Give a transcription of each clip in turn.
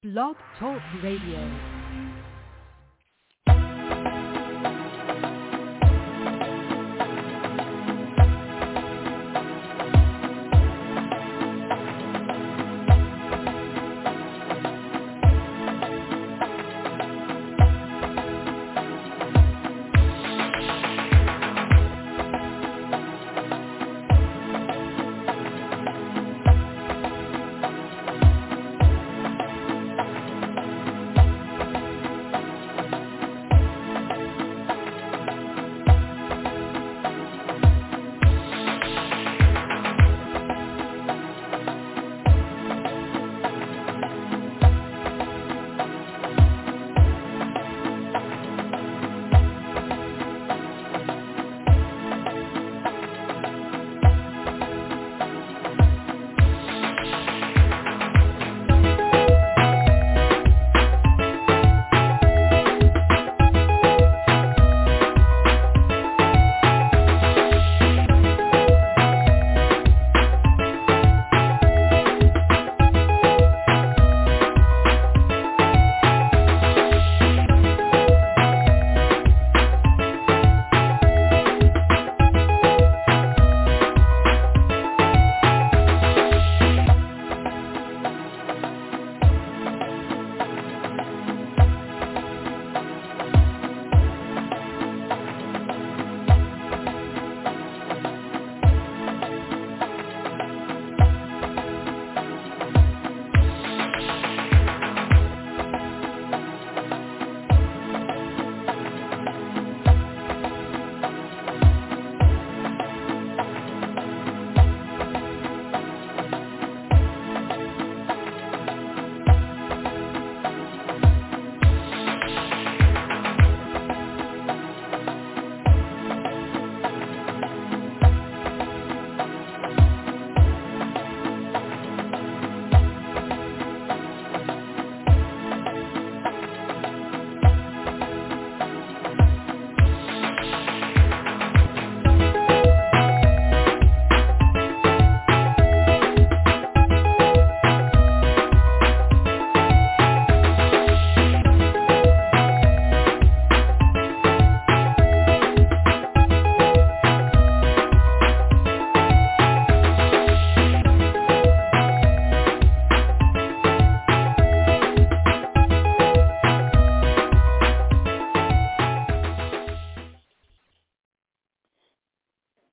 Blog Talk Radio.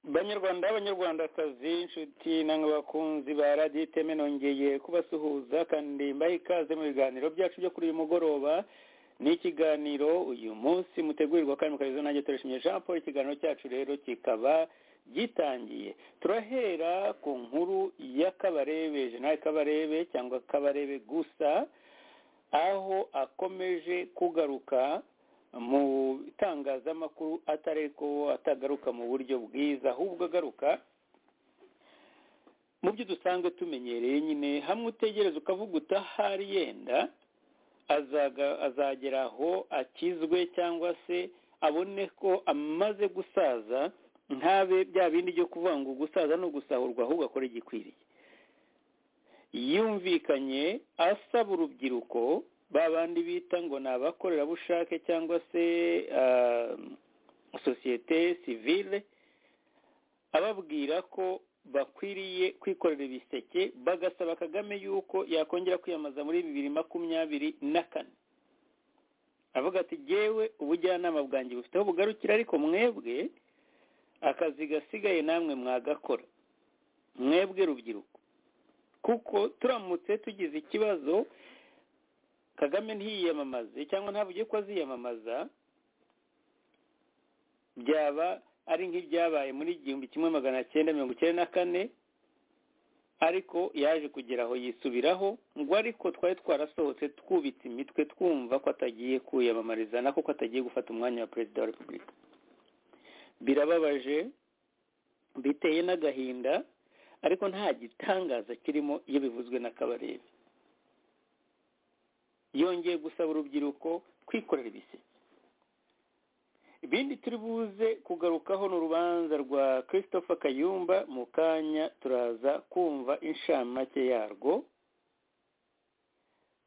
banyarwanda abanyarwandakazi inshuti namwe bakunzi ba radiyo iteme nongeye kubasuhuza kandi mbahe ikaze mu biganiro byacu byo kuri uyu mugoroba ni ikiganiro uyu munsi mutegurirwa kandi mukarizo nanjye turishimye jean paul ikiganiro cyacu rero kikaba gitangiye turahera ku nkuru y'akabarebe jenali kabarebe cyangwa kabarebe gusa aho akomeje kugaruka mu itangazamakuru atari ko atagaruka mu buryo bwiza ahubwo agaruka mu byo dusanzwe tumenyereye nyine hamwe utegereza ukavuga utahari yenda azagera aho akizwe cyangwa se abone ko amaze gusaza ntabe bya bindi byo kuvuga ngo gusaza ni ugusahurwa ahubwo akora igikwiriye yumvikanye asaba urubyiruko ba bandi bita ngo ni abakorerabushake cyangwa se sosiyete sivile ababwira ko bakwiriye kwikorera ibiseke bagasaba kagame yuko yakongera kwiyamamaza muri bibiri makumyabiri na kane avuga ati jyewe ubujyanama bwanjye bufite aho bugarukira ariko mwebwe akazi gasigaye namwe mwagakora mwebwe rubyiruko kuko turamutse tugize ikibazo kagame ntiyiyamamaze cyangwa ntavuge ko aziyamamaza byaba ari nk'ibyabaye muri igihumbi kimwe magana cyenda mirongo icyenda na kane ariko yaje kugera aho yisubiraho ngo ariko twari twarasohotse twubitse imitwe twumva ko atagiye kwiyamamariza nako ko atagiye gufata umwanya wa perezida wa repubulika birababaje biteye n'agahinda ariko nta gitangaza kirimo iyo bivuzwe na kabarebe yongeye gusaba urubyiruko kwikorera ibiseke ibindi turi buze kugarukaho ni urubanza rwa christopher kayumba mu kanya turaza kumva inshamake yarwo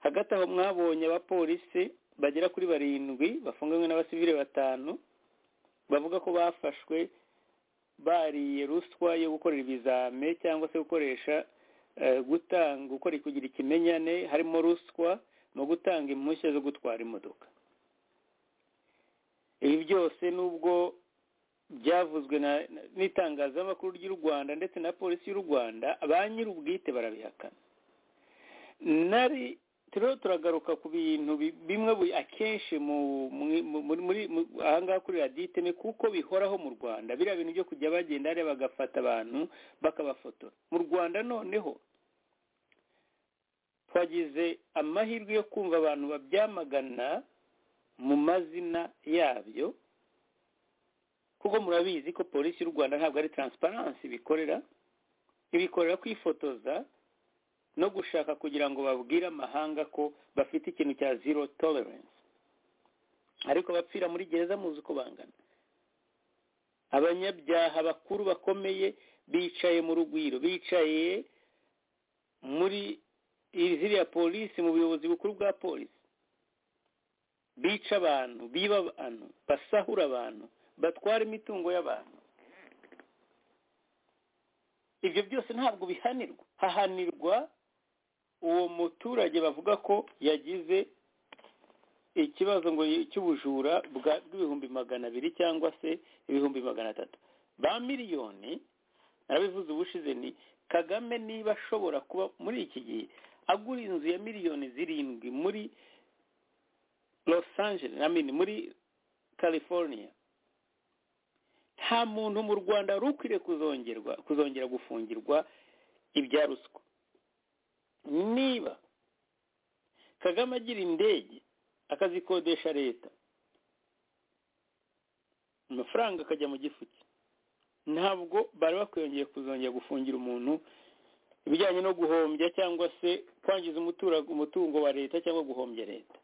hagati aho mwabonye abapolisi bagera kuri barindwi bafunganywe n'abasivile batanu bavuga ko bafashwe bariye ruswa yo gukorera ibizame cyangwa se gukoresha eh, gutanga gukora kugira ikimenyane harimo ruswa no gutanga impushya zo gutwara imodoka ibi byose nubwo byavuzwe na n'itangazamakuru ry'u rwanda ndetse na polisi y'u rwanda ba nyir'ubwite barabihakana nari turiho turagaruka ku bintu bi- bimwe bu- akenshi mu- mu- muri muri mu- ahangaha kuri raditeme kuko bihoraho mu rwanda biriya bintu byo kujya bagenda hariya bagafata abantu bakabafotora mu rwanda noneho twagize amahirwe yo kumva abantu babyamagana mu mazina yabyo kuko murabizi ko polisi y'u rwanda ntabwo ari taransiparansi ibikorera ibikorera kwifotoza no gushaka kugira ngo babwire amahanga ko bafite ikintu cya zero tolerance ariko abapfira muri gereza muzi uko bangana abanyabyaha bakuru bakomeye bicaye mu rugwiro bicaye muri ziriya polisi mu buyobozi bukuru bwa polisi bica abantu biba abantu basahura abantu batwara imitungo y'abantu ibyo byose ntabwo bihanirwa hahanirwa uwo muturage bavuga ko yagize ikibazo ngo cy'ubujura bwa- bw'ibihumbi magana abiri cyangwa se ibihumbi magana atatu ba miliyoni narabivuze ubushize ni kagame niba ashobora kuba muri iki gihe agura inzu ya miliyoni zirindwi muri los angeles I mean, muri california nta muntu mu rwanda wari ukwiriye kuzongerwa kuzongera gufungirwa ibya ruswa niba kagame agira indege akazikodesha leta amafaranga akajya mu gifu cye ntabwo bari bakwiyongeye kuzongera gufungira umuntu ibijyanye no guhombya cyangwa se kwangiza umutura- umutungo wa leta cyangwa guhombya leta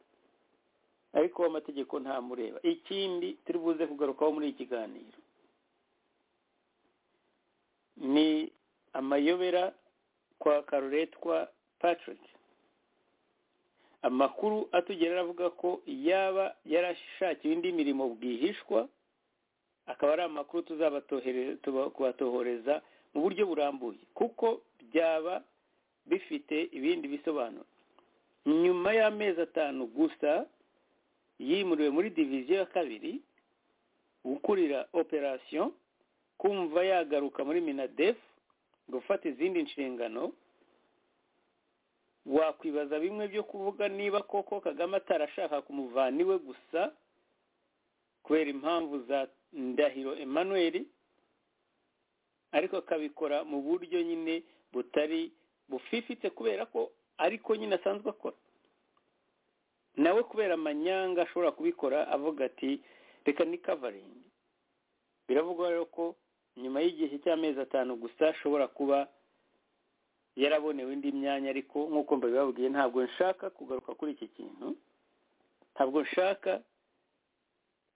ariko amategeko ntamureba ikindi turi buze kugarukaho muri iki kiganiro ni amayobera kwa karuretwa patrick amakuru atugera aravuga ko yaba yarashakiwe indi mirimo bwihishwa akaba ari amakuru tuzabatohere- tuba- kubatohoreza mu buryo burambuye kuko byaba bifite ibindi bisobanuro nyuma y'amezi atanu gusa yimuriwe muri diviziyo ya kabiri gukurira operasiyo kumva yagaruka muri minadef gufata izindi nshingano wakwibaza bimwe byo kuvuga niba koko kagame atarashaka kumuvana iwe gusa kubera impamvu za ndahiro emmanuel ariko akabikora mu buryo nyine butari bufifitse kubera ko ariko nyine asanzwe akora nawe kubera amanyanga ashobora kubikora avuga ati reka ni kavaringi biravugwa rero ko nyuma y'igihe cy'amezi atanu gusa ashobora kuba yarabonewe indi myanya ariko nk'uko mbabibabwiye ntabwo nshaka kugaruka kuri iki kintu ntabwo nshaka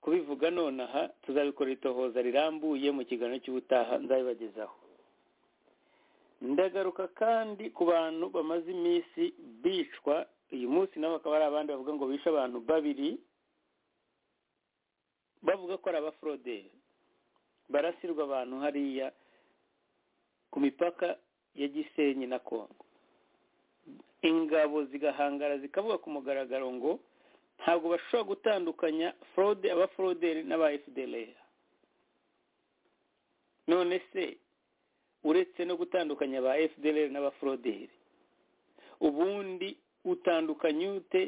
kubivuga nonaha tuzabikora itohoza rirambuye mu kiganiro cy'ubutaha nzabibagezaho ndagaruka kandi ku bantu bamaze iminsi bicwa uyu munsi nabo bakaba ari abandi bavuga ngo bishe abantu babiri bavuga ko ari abaforoderi barasirwa abantu hariya ku mipaka ya gisenyi na kongo ingabo zigahangara zikavuga ku mugaragaro ngo ntabwo bashobora gutandukanya forode aba foroderi n'aba fdlr none se uretse no gutandukanya aba fdlr n'aba foroderi ubundi utandukanya ute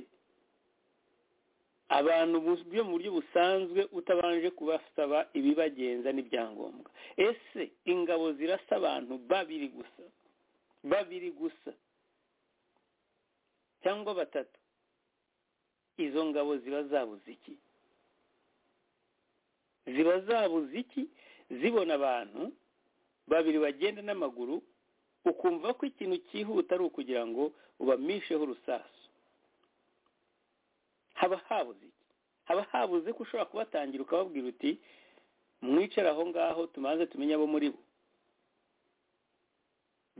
abantu bus- byo mu buryo busanzwe utabanje kubasaba ibibagenza n'ibyangombwa ese ingabo zirasa abantu babiri gusa babiri gusa cyangwa batatu izo ngabo ziba zabuze iki ziba zabuze iki zibona abantu babiri bagenda n'amaguru ukumva ko ikintu cyihuta ari ukugira ngo ubamisheho urusasu haba habuze iki haba habuze ko ushobora kubatangira ukababwira uti mwicara aho ngaho tumanze tumenye abo muri bo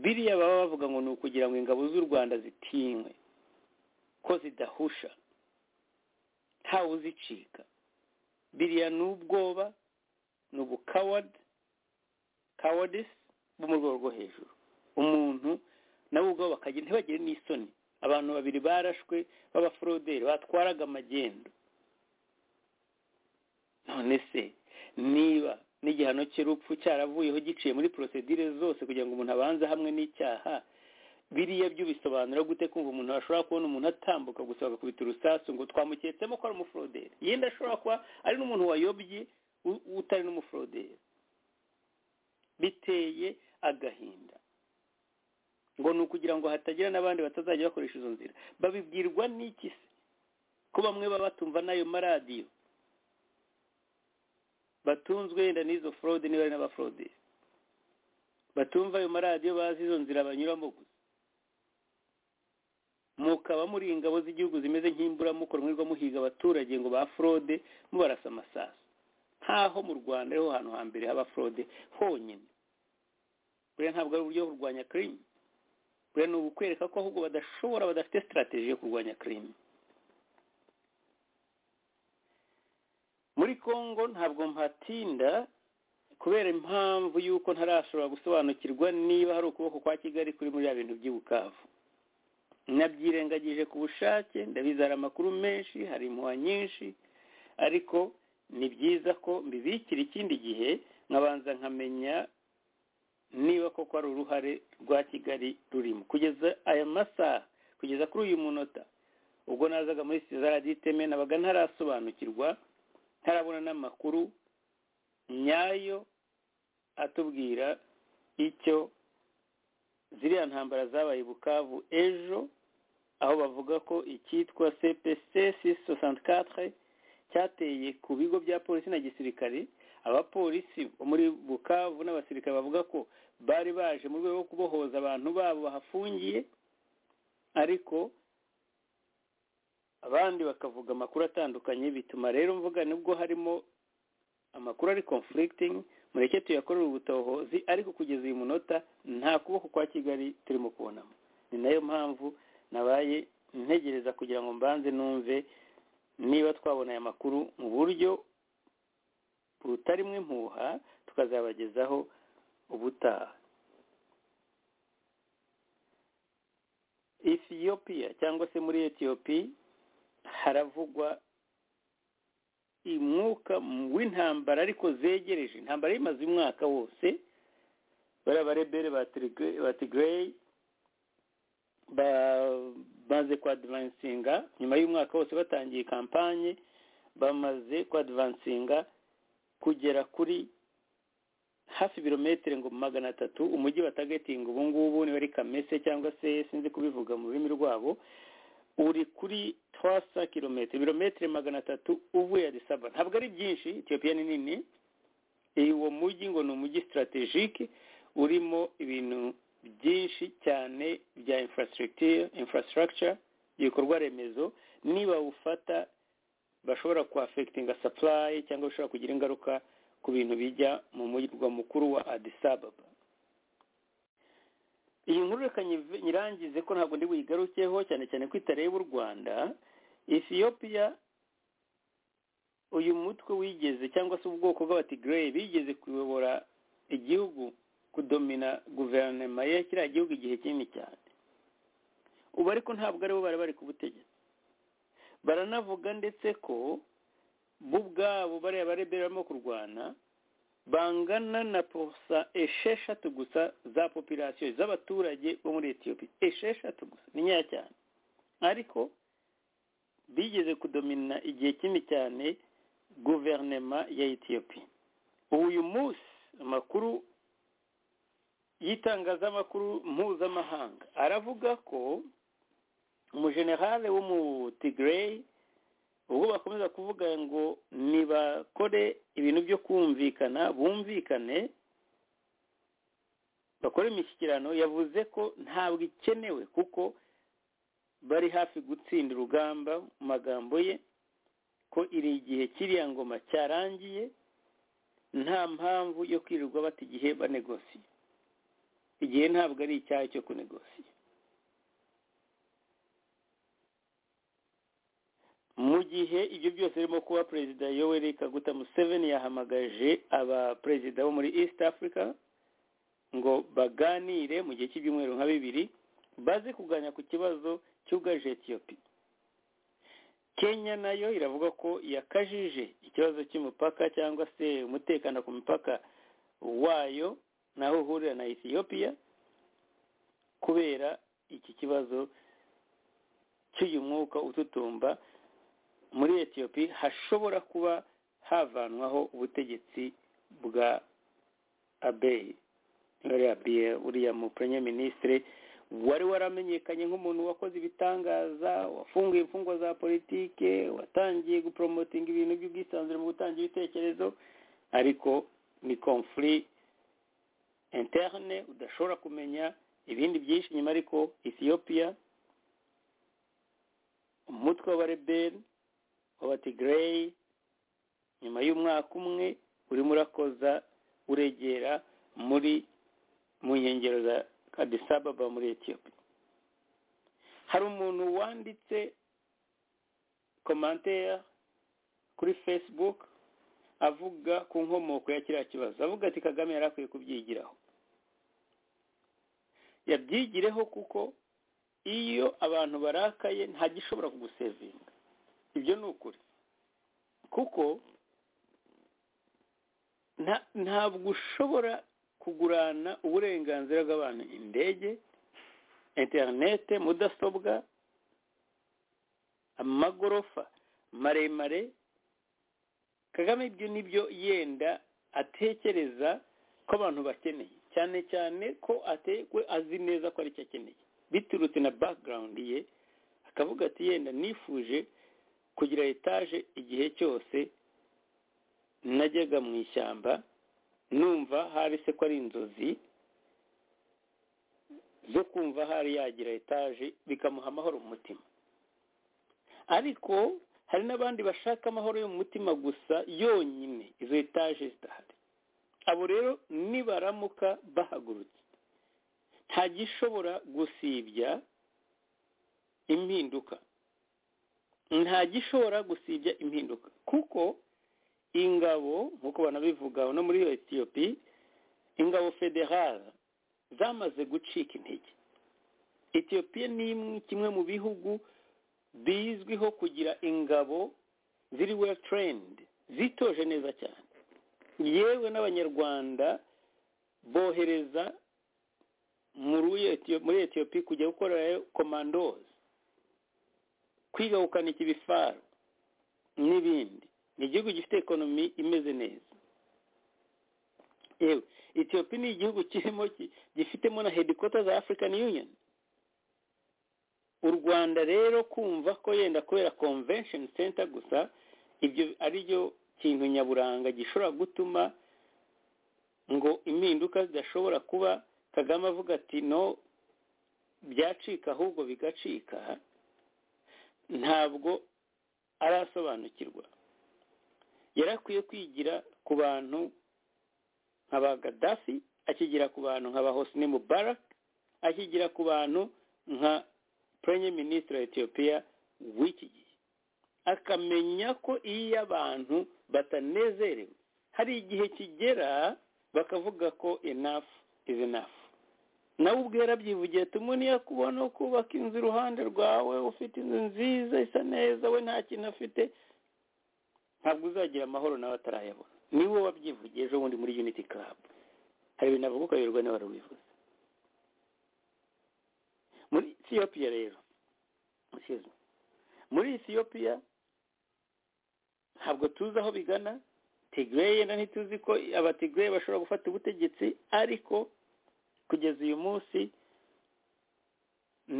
biriya baba bavuga ngo ni ukugira ngo ingabo z'u rwanda zitinywe ko zidahusha ntawe uzicika biriya ni ubwoba ni ubukawadi kawadisi bo mu rwego rwo hejuru umuntu nabo ubwabo bakagenda ntibagire n'isoni abantu babiri barashwe b'abaforoderi batwaraga amagendo none se niba n'igihano cy'urupfu cyaravuyeho giciye muri porosedire zose kugira ngo umuntu abanze hamwe n'icyaha biriya byo bisobanura gute kumva umuntu ashobora kubona umuntu atambuka gusa bagakubita urusasu ngo twamuketsemo ko ari umuforoderi yenda ashobora kuba ari n'umuntu wayobye utari n'umuforoderi biteye agahinda ngo ni ukugira ngo hatagira n'abandi batazajya bakoresha izo nzira babibwirwa n'iki se ko bamwe baba batumva n'ayo maradiyo batunzwe yenda n'izo forode niba ari n'abaforoderi batumva ayo maradiyo bazi izo nzira banyuramo gusa mukaba muri ingabo z'igihugu zimeze nk'imbura mukora mwirirwa muhiga abaturage ngo ba forode mubarasa amasaso nkaho mu rwanda ariho hantu hambere haba forode honyine buriya ntabwo ari uburyo kurwanya kirimi buriya ni ukwereka ko ahubwo badashobora badafite sitarategi yo kurwanya kirimi muri congo ntabwo mpatinda kubera impamvu y'uko ntarashobora gusobanukirwa niba hari ukuboko kwa kigali kuri muri ya bintu by'ibukavu nabyirengagije ku bushake ndabizara amakuru menshi hari impuha nyinshi ariko ni byiza ko mbibikira ikindi gihe nkabanza nkamenya niba koko ari uruhare rwa kigali rurimo kugeza aya masaha kugeza kuri uyu munota ubwo nazaga muri sezaradi iteme nabaga ntarasobanukirwa ntarabona n'amakuru nyayo atubwira icyo ziriya ntambara zabaye bukavu ejo aho bavuga ko icyitwa cpc sosantikatere cyateye ku bigo bya polisi na gisirikare abapolisi bo muri bukavu n'abasirikare bavuga ko bari baje mu rwego rwo kubohoza abantu babo bahafungiye ariko abandi bakavuga amakuru atandukanye bituma rero mvuga nubwo harimo amakuru ari conflicting mureke tuyakorere ubutohozi ariko kugeza uyu munota nta kuboko kwa kigali turimo kubonamo ni nayo mpamvu nabaye ntegereza kugira ngo mbanze numve niba twabona aya makuru mu buryo butarimo impuha tukazabagezaho ubutaha etiyopiya cyangwa se muri etiyopi haravugwa umwuka w'intambara ariko zegereje intambara y'imaze umwaka wose bariya barebere ba tigereyi bamaze kwadivansinga nyuma y'umwaka wose batangiye kampanye bamaze kwadivansinga kugera kuri hafi ibirometero ngo magana atatu umujyi batagatinga ubu ngubu niba ari kamese cyangwa se sinzi kubivuga mu rurimi rwabo uri kuri twasa kilometero ibirometero magana atatu uvuye adisaba ntabwo ari byinshi etiyopiya ni nini uwo mujyi ngo ni umujyi sitarategike urimo ibintu byinshi cyane bya infrastructure ibikorwa remezo niba ufata bashobora kwafegitinga supply cyangwa bashobora kugira ingaruka ku bintu bijya mu murwa mukuru wa adisababa iyi nkuru reka nyirangize ko ntabwo ndi buyigarukeho cyane cyane ko itareba u rwanda etiyopiya uyu mutwe wigeze cyangwa se ubwoko bw'abatigereyi bigeze kuyobora igihugu kudomina guverinoma ya kiriya gihugu igihe kinini cyane ubu ariko ntabwo aribo bari bari ku butegetsi baranavuga ndetse ko bo ubwabo bariya barebera barimo kurwana bangana na posa esheshatu gusa za popirasiyo z'abaturage bo muri etiyopiya esheshatu gusa ni nkeya cyane ariko bigeze kudomina igihe kinini cyane guverinoma ya etiyopiya uyu munsi amakuru y'itangazamakuru mpuzamahanga aravuga ko umujenerale w'umutigereyi ubwo bakomeza kuvuga ngo nibakore ibintu byo kumvikana bumvikane bakore imishyikirano yavuze ko ntabwo ikenewe kuko bari hafi gutsinda urugamba mu magambo ye ko iri igihe kiriya ngoma cyarangiye nta mpamvu yo kwirirwa bata igihe banegosiye igihe ntabwo ari icyaha cyo kunegosiya mu gihe ibyo byose birimo kuba perezida yoweri kaguta museveni yahamagaje abaperezida bo muri east africa ngo baganire mu gihe cy'ibyumweru nka bibiri baze kuganira ku kibazo cyugarije etiyopiya kenya nayo iravuga ko yakajije ikibazo cy'umupaka cyangwa se umutekano ku mipaka wayo naho uhurira na etiyopiya kubera iki kibazo cy'uyu mwuka ututumba muri etiyopiya hashobora kuba havanwaho ubutegetsi bwa abeyi uriya mu purenya minisitiri wari waramenyekanye nk'umuntu wakoze ibitangaza wafunguye imfungwa za politike watangiye guporomotinga ibintu by'ubwisanzure mu gutanga ibitekerezo ariko ni komfuri interne udashobora kumenya ibindi byinshi nyuma ariko etiyopiya umutwe w'abareberi w'abatigireyi nyuma y'umwaka umwe urimo urakoza uregera muri mu nkengero za adisababa muri etiyopiya hari umuntu wanditse komantere kuri facebook avuga ku nkomoko ya kiriya kibazo avuga ati kagame yari akwiye kubyigiraho yabyigireho kuko iyo abantu barakaye nta gishobora kugusevinga ibyo ni ukuri kuko ntabwo ushobora kugurana uburenganzira bw'abantu indege interinete mudasobwa amagorofa maremare kagame ibyo nibyo yenda atekereza ko abantu bakeneye cyane cyane ko atekwe azi neza ko aricyo akeneye biturutse na background ye akavuga ati yenda nifuje kugira etaje igihe cyose najyaga mu ishyamba numva hari se ko ari inzozi zo kumva hari yagira etaje bikamuha amahoro mu mutima ariko hari n'abandi bashaka amahoro yo mu mutima gusa yonyine izo etaje zidahari abo rero nibaramuka bahagurutse nta gishobora gusibya impinduka nta gishobora gusibya impinduka kuko ingabo nk'uko banabivuga no muri iyo etiyopi ingabo federale zamaze gucika intege etiyopiya ni kimwe mu bihugu bizwiho kugira ingabo ziri well trained zitoje neza cyane yewe n'abanyarwanda bohereza muri etiyopi kujya gukorerayo komandozi kwiga gukanika ibifaro n'ibindi ni igihugu gifite ekonomi imeze neza yewe etiyopi ni igihugu kirimo gifitemo na hedikota za afurikani yuniyoni u rwanda rero kumva ko yenda kubera konvensheni senta gusa ibyo ari byo kintu nyaburanga gishobora gutuma ngo impinduka zidashobora kuba kagame avuga ati no byacika ahubwo bigacika ntabwo arasobanukirwa yari akwiye kwigira ku bantu nka ba gaddafi akigira ku bantu nka ba hosni mubarak akigira ku bantu nka premier minisitiri wa etiyopiya w'iki gihe akamenya ko iyo abantu batanezerewe hari igihe kigera bakavuga ko enough is enough nawe ubwo yarabyivugiye tumwe niyo kubona kubaka inzu iruhande rwawe ufite inzu nziza isa neza we nta kintu afite ntabwo uzagira amahoro nawe atarayabona niwe wabyivugiye ejo bundi muri unity club hari ibintu avuga ukayoberwa nawe warubivuze muri etiyopiya rero muri etiyopiya ntabwo tuzi aho bigana tigre yenda ntituzi ko abatigre bashobora gufata ubutegetsi ariko kugeza uyu munsi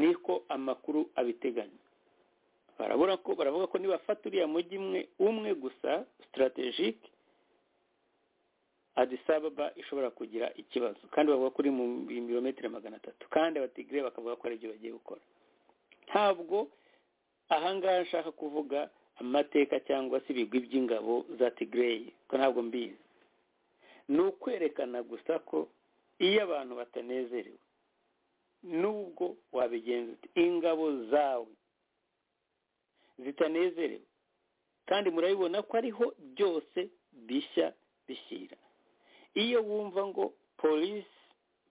niko amakuru abiteganya barabura ko baravuga ko nibafata uriya mujyi umwe umwe gusa sitarategike adisababa ishobora kugira ikibazo kandi bavuga ko uri mu birometero magana atatu kandi abatigire bakavuga ko ari ibyo bagiye gukora ntabwo ahangaha nshaka kuvuga amateka cyangwa se ibigwi by'ingabo za tigireyi ko ntabwo mbizi ni ukwerekana gusa ko iyo abantu batanezerewe nubwo wabigenza uti ingabo zawe zitanezerewe kandi murabibona ko ariho byose bishya bishyira iyo wumva ngo polisi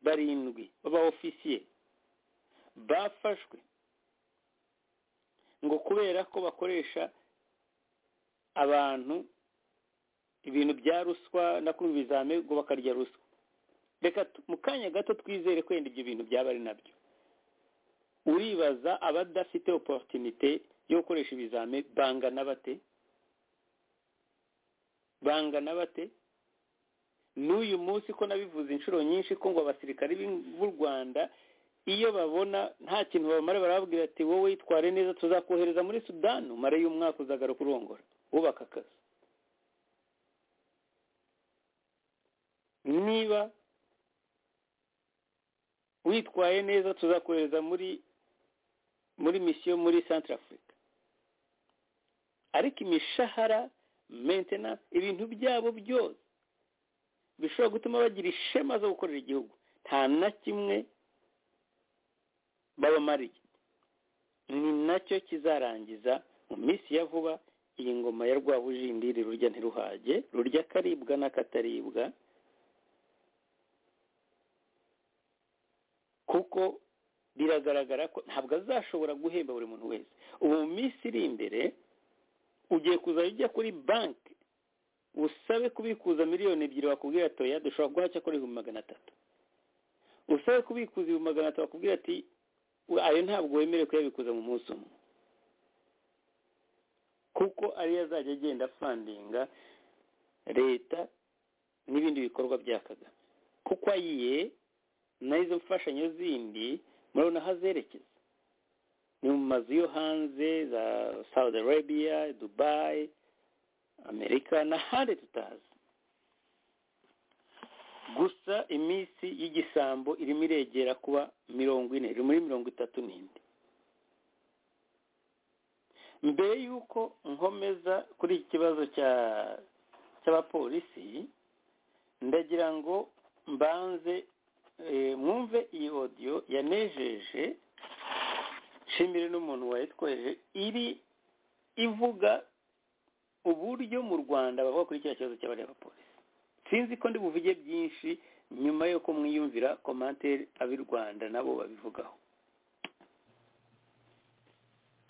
barindwi baba ofisiye bafashwe ngo kubera ko bakoresha abantu ibintu bya ruswa no ku bizame ngo bakarya ruswa reka mu kanya gato twizere kwenda ibyo bintu byaba ari nabyo uribaza abadafite oporutinite yo gukoresha ibizame bangana bate bangana bate n'uyu munsi ko nabivuze inshuro nyinshi ko ngo abasirikare b'u rwanda iyo babona nta kintu bamara barababwira ati wowe witware neza tuzakohereza muri sudani umare y'umwaka uzagaruka urongora wubaka akazi niba witwaye neza tuzakohereza muri muri misiyo muri santara afurika ariko imishahara mentena ibintu byabo byose bishobora gutuma bagira ishema zo gukorera igihugu nta na kimwe babamariye ni nacyo kizarangiza mu minsi ya vuba iyi ngoma ya rwabujindiri rurya ntiruhage rurya akaribwa n'akataribwa kuko biragaragara ko ntabwo azashobora guhemba buri muntu wese ubu mu minsi iri imbere ugiye kuzajya ujya kuri banki usabe kubikuza miliyoni ebyiri bakubwira ati oya dushobora guha cyakora ibihumbi magana atatu usabe kubikuza ibihumbi magana atatu bakubwira ati ayo ntabwo wemerewe kuyabikuza mu munsi umwe kuko ariyo azajya agenda afandinga leta n'ibindi bikorwa bya kagame kuko ayiye n'izo mfashanyo zindi murabona aho azerekeza ni mu mazu yo hanze za saudi arabia dubayi amerika n'ahandi tutazi gusa iminsi y'igisambo irimo iregera kuba mirongo ine iri muri mirongo itatu n'indi mbere y'uko nkomeza kuri iki kibazo cy'abapolisi ndagira ngo mbanze mwumve iyi odiyo yanejeje nshimire n'umuntu wayitwoheje iri ivuga uburyo mu rwanda bavuga kuri kiriya kibazo cy'abapolisi sinzi ko ndi buvuge byinshi nyuma y'uko mwiyumvira komantere ab'i rwanda nabo babivugaho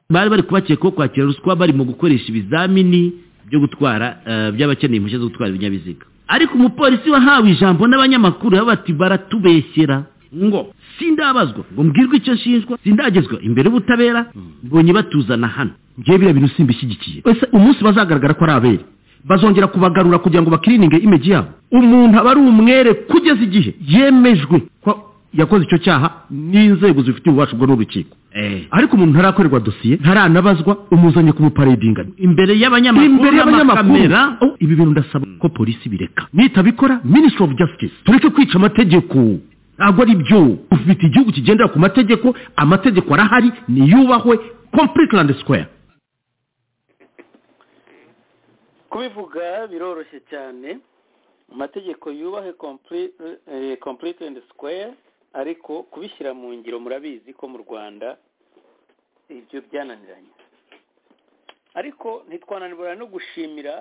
bari bari kubakeka ko kwakira ruswa bari mu gukoresha ibizamini byo gutwara by'abakeneye impushya zo gutwara ibinyabiziga ariko umupolisi wahawe ijambo n'abanyamakuru bati baratubeshyera ngo sindabazwa ngo mbwirwe icyo nshinjwa sindagezwa imbere y'ubutabera mbonye batuzana hano ngewe biriya bintu simbishyigikiye ese umunsi bazagaragara ko ari abere bazongera kubagarura kugira ngo bakirininge imeji yabo umuntu aba ari umwere kugeza igihe yemejwe ko yakoze icyo cyaha n'inzego zifitiye ububasha ubwo n'urukiko ariko umuntu ntarakorerwa dosiye ntaranabazwa umuzanye kumuparedinga imbere y'abanyamakuru n'amakamera ibi bintu ndasaba ko polisi bireka nitabikora minisitiri ofu jasitisi tureke kwica amategeko ntabwo ari byo ufite igihugu kigendera ku mategeko amategeko arahari niyubahwe kompuriti landi sikwere kubivuga biroroshye cyane amategeko yubahe kompuriti landi sikwere ariko kubishyira mu ngiro murabizi ko mu rwanda ibyo byananiranye ariko ntitwananirwa no gushimira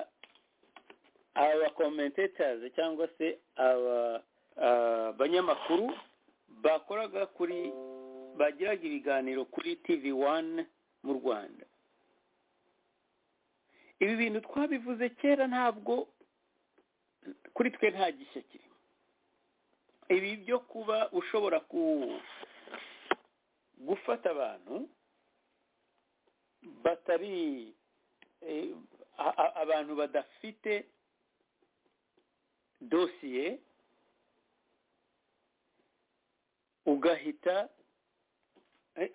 aba komentetazi cyangwa se aba abanyamakuru bakoraga kuri bagiraga ibiganiro kuri tivi wani mu rwanda ibi bintu twabivuze kera ntabwo kuri twe nta gishya kirimo ibi byo kuba ushobora gufata abantu batari abantu badafite dosiye ugahita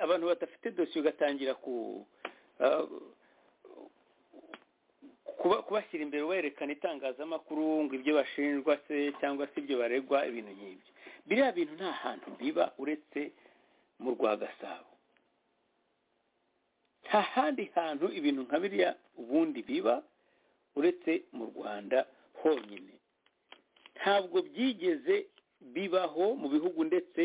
abantu badafite dosiye ugatangira ku kubashyira imbere werekana itangazamakuru ngo ibyo bashinjwa se cyangwa se ibyo baregwa ibintu nk'ibyo biriya bintu nta hantu biba uretse mu rwa gasabo nta handi hantu ibintu nka biriya ubundi biba uretse mu rwanda honyine ntabwo byigeze bibaho mu bihugu ndetse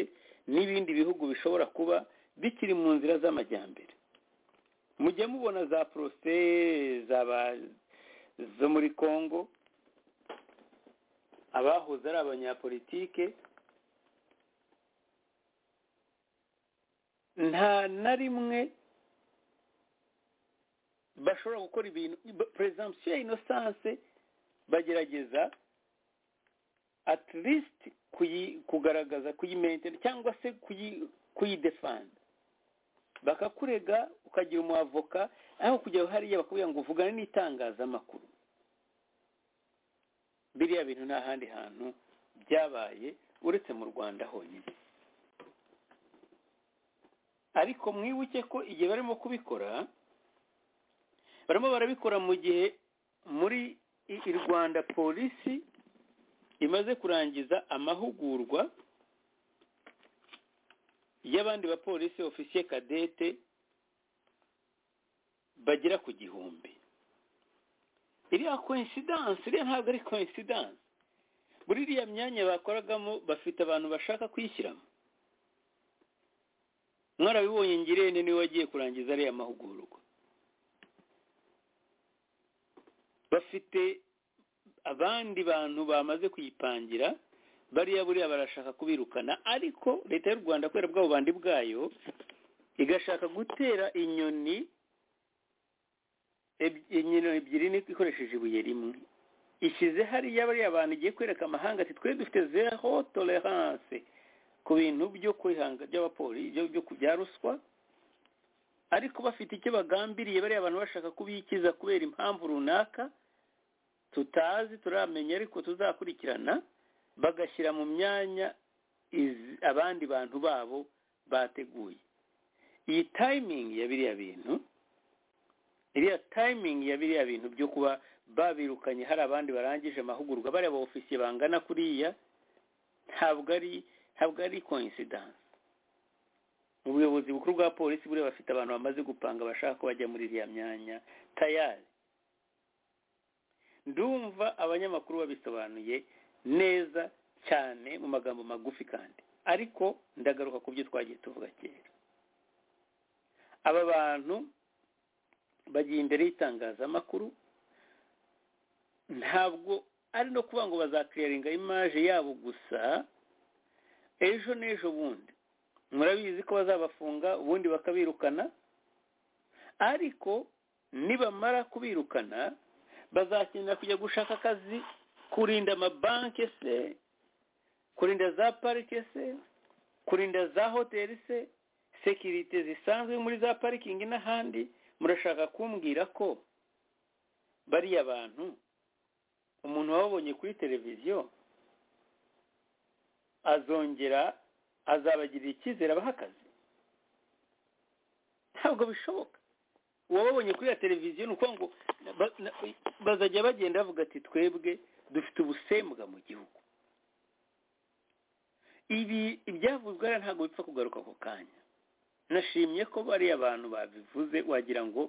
n'ibindi bihugu bishobora kuba bikiri mu nzira z'amajyambere mujye mubona za porose zaba zo muri congo abahoze ari abanyapolitike nta na rimwe bashobora gukora ibintu perezidansiyo ya inosanse bagerageza at least kuyi- kugaragaza kuyimentera cyangwa se kuyi- kuyidefanda bakakurega ukagira umwavoka aho kujya hariya bakubwira ngo uvugane n'itangazamakuru biriya bintu nta handi hantu byabaye uretse mu rwanda honyine ariko mwibuke ko igihe barimo kubikora barimo barabikora mu gihe muri i i rwanda polisi imaze kurangiza amahugurwa y'abandi bapolisi ofisiye kadete bagera ku gihumbi iriya koinsidanse iriya ntabwo ari koinsidanse muri iriya myanya bakoragamo bafite abantu bashaka kuyishyiramo mwarabibonye ngirente niwe wagiye kurangiza ariya mahugurwa bafite abandi bantu bamaze kuyipangira bariya buriya barashaka kubirukana ariko leta y'u rwanda kubera bwabo bandi bwayo igashaka gutera inyoni eb- inyoni ebyiri ni- ikoresheje ibuye rimwe ishyize hariya bariya bantu igiye kwereka amahanga ati twe dufite zero tolerance ku bintu byo kwihanga by'abapolisi byo byo bya ruswa ariko bafite icyo bagambiriye bariya bantu bashaka kubikiza kubera impamvu runaka tutazi turamenya ariko tuzakurikirana bagashyira mu myanya izi- abandi bantu babo bateguye iyi timing ya biriya bintu iriya timing ya biriya bintu byo kuba babirukanye hari abandi barangije amahugurwa bariya ba ofisiye bangana kuriya ntabwo ari ntabwo ari coincidence ubuyobozi bukuru bwa polisi buriya bafite abantu bamaze gupanga bashaka ko bajya muri iriya myanya tayari ndumva abanyamakuru babisobanuye neza cyane mu magambo magufi kandi ariko ndagaruka ku byo twagiye tuvuga kera aba bantu bagiye imbere y'itangazamakuru ntabwo ari no kuvuga ngo bazakiriyaringa imaje yabo gusa ejo n'ejo bundi murabizi ko bazabafunga ubundi bakabirukana ariko nibamara kubirukana bazakenera kujya gushaka akazi kurinda amabanki se kurinda za parike se kurinda za hoteli se sekirite zisanzwe muri za parikingi n'ahandi murashaka kumbwira ko bariya bantu umuntu wababonye kuri televiziyo azongera azabagirira icyizere abahakaze ntabwo bishoboka uwababonye kuri ya televiziyo ni ukuvuga ngo ba- na- bazajya bagenda bavuga ati twebwe dufite ubusembwa mu gihugu ibi ibyavuzwe hariya ntabwo bipfa kugaruka ako kanya nashimye ko bariya abantu babivuze wagira ngo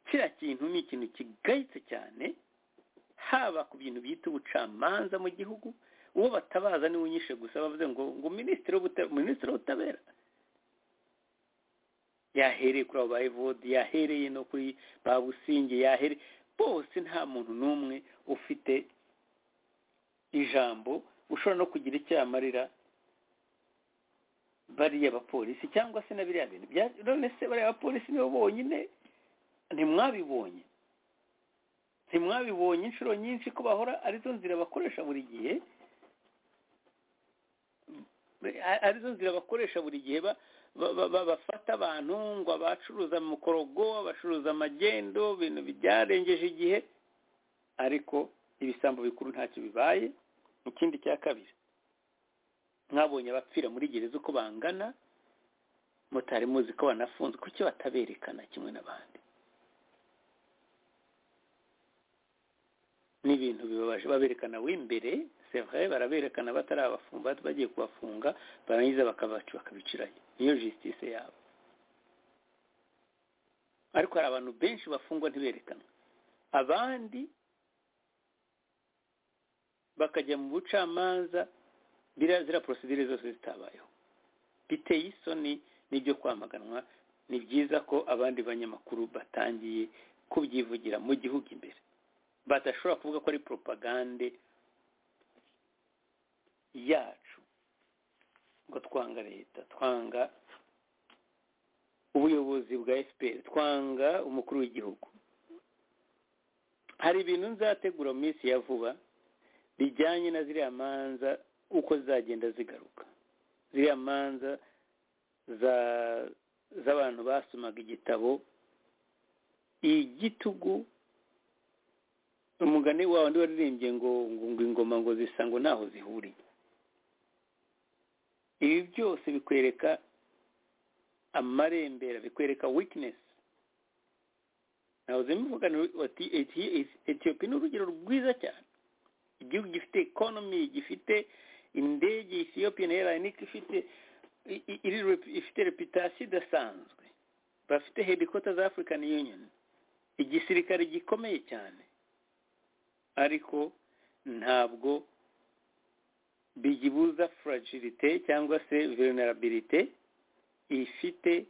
kiriya kintu ni ikintu kigayitse cyane haba ku bintu bita ubucamanza mu gihugu uwo batabaza niwe unyishe gusa bavuze ngo ngo minisitiri w'ubutabera minisitiri w'ubutabera yahereye kuri abo ba evodi yahereye no kuri ba businge yahereye bose nta muntu n'umwe ufite ijambo ushobora no kugira icyo yamarira bariya bapolisi cyangwa se na biriya bintu bya- none se bariya bapolisi nibo bonyine ntimwabibonye ntimwabibonye inshuro nyinshi ko bahora arizo nzira bakoresha buri gihe a- arizo nzira bakoresha buri gihe ba- ba- ba- ba- bafata abantu ngo abacuruza mukorogo abacuruza amagendo ibintu byarengeje igihe ariko ibisambo bikuru ntacyo bibaye ikindi cya kabiri mwabonye abapfira muri gereza uko bangana mutari muzi ko banafunze kuki bataberekana kimwe n'abandi ni ibintu bibabaje baberekana w'imbere sevre baraberekana batari abafunga bagiye kubafunga barangiza bakabaca bakabicirayo niyo justice yabo ariko hari abantu benshi bafungwa ntiberekanwe abandi bakajya mu bucamanza biriya ziriya procedure zose zitabayeho biteye isoni n'ibyo kwamaganwa ni byiza ko abandi banyamakuru batangiye kubyivugira mu gihugu imbere badashobora kuvuga ko ari propagande yacu ngo twanga leta twanga ubuyobozi bwa fpr twanga umukuru w'igihugu hari ibintu nzategura mu minsi ya vuba bijyanye na ziriya manza uko zagenda zigaruka ziriya manza za z'abantu basomaga igitabo igitugu umugani wa wundi waririmbye ngo ngo ingoma ngo zisa ngo ntaho zihuriye ibi byose bikwereka amarembera bikwereka weakness nawe zimuvugana bati etiyopi ni urugero rwiza cyane igihugu gifite ekonomi gifite indege ethiopian airline ifite iri ifite reputasiyo idasanzwe bafite hedikota za african union igisirikare gikomeye cyane ariko ntabwo bigibuza fragilite cyangwa se vulnerabilite ifite